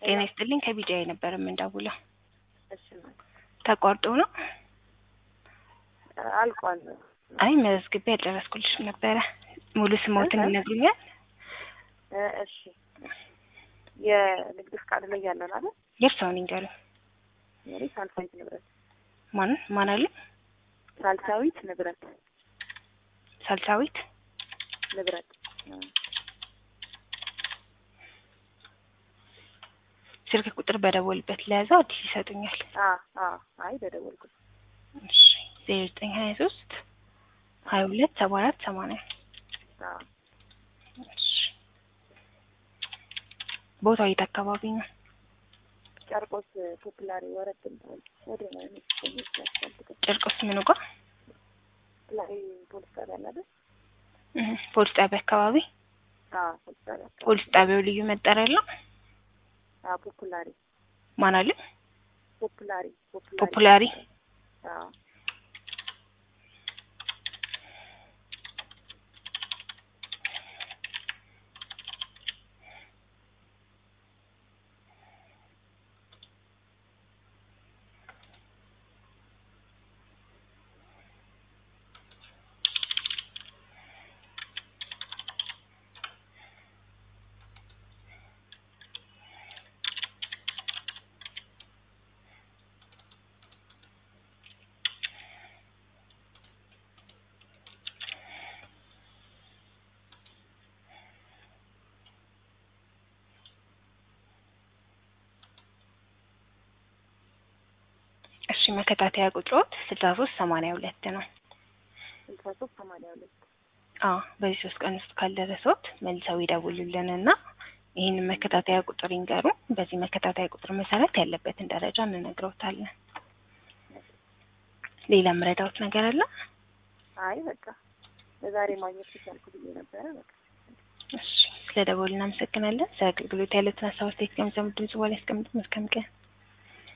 ጤና ይስጥልኝ ከቢጃይ ነበር የምንደውለው። እሺ ነው ተቋርጦ ነው? አልቋል። አይ መዝግቤ ያልጨረስኩልሽም ነበረ። ሙሉ ስሞትን እህ? ይነግሩኛል? እ እሺ የንግድ ፍቃድ ላይ ያለን አይደል? የእርስዎን ይንገሩኝ። መሪ ሳልሳዊት ንብረት ማን ማን አለ? ሳልሳዊት ንብረት ሳልሳዊት ንብረት እ ስልክ ቁጥር በደወልበት ለያዘው አዲስ ይሰጡኛል። አ አ አይ በደወልኩት እሺ ዜሮ ዘጠኝ ሀያ ሶስት ሀያ ሁለት ሰባ አራት ሰማንያ አ እሺ ቦታው የት አካባቢ ነው? ጨርቆስ ፖፕላሪ ወረድ እንትን ወደ ነው የሚያስፈልገው ጨርቆስ ምኑ ጋር? ፖፕላሪ ፖሊስ ጣቢያ አለ አይደል? እህ፣ ፖሊስ ጣቢያ አካባቢ። አ ፖሊስ ጣቢያ አካባቢ። ፖሊስ ጣቢያው ልዩ መጠሪያ አለው? አ ፖፑላሪ ማን አለ? ፖፑላሪ ፖፑላሪ አ እሺ መከታተያ ቁጥሮት ስልሳ ሶስት ሰማንያ ሁለት ነው። ስልሳ ሶስት ሰማንያ ሁለት አዎ በዚህ ሶስት ቀን ውስጥ ካልደረሰዎት መልሰው ይደውሉልን እና ይህንን መከታተያ ቁጥር ይንገሩ። በዚህ መከታተያ ቁጥር መሰረት ያለበትን ደረጃ እንነግረውታለን። ሌላ ምረዳዎት ነገር አለ? አይ በቃ ለዛሬ ማግኘት ሲቻልኩ ብዬ ነበረ በቃ እሺ ስለ ደወሉ እናመሰግናለን። ስለ አገልግሎት ያለትን ሀሳብ አስተያየት ገምዘሙ ድምጽ በኋላ ያስቀምጡ። መልካም ቀን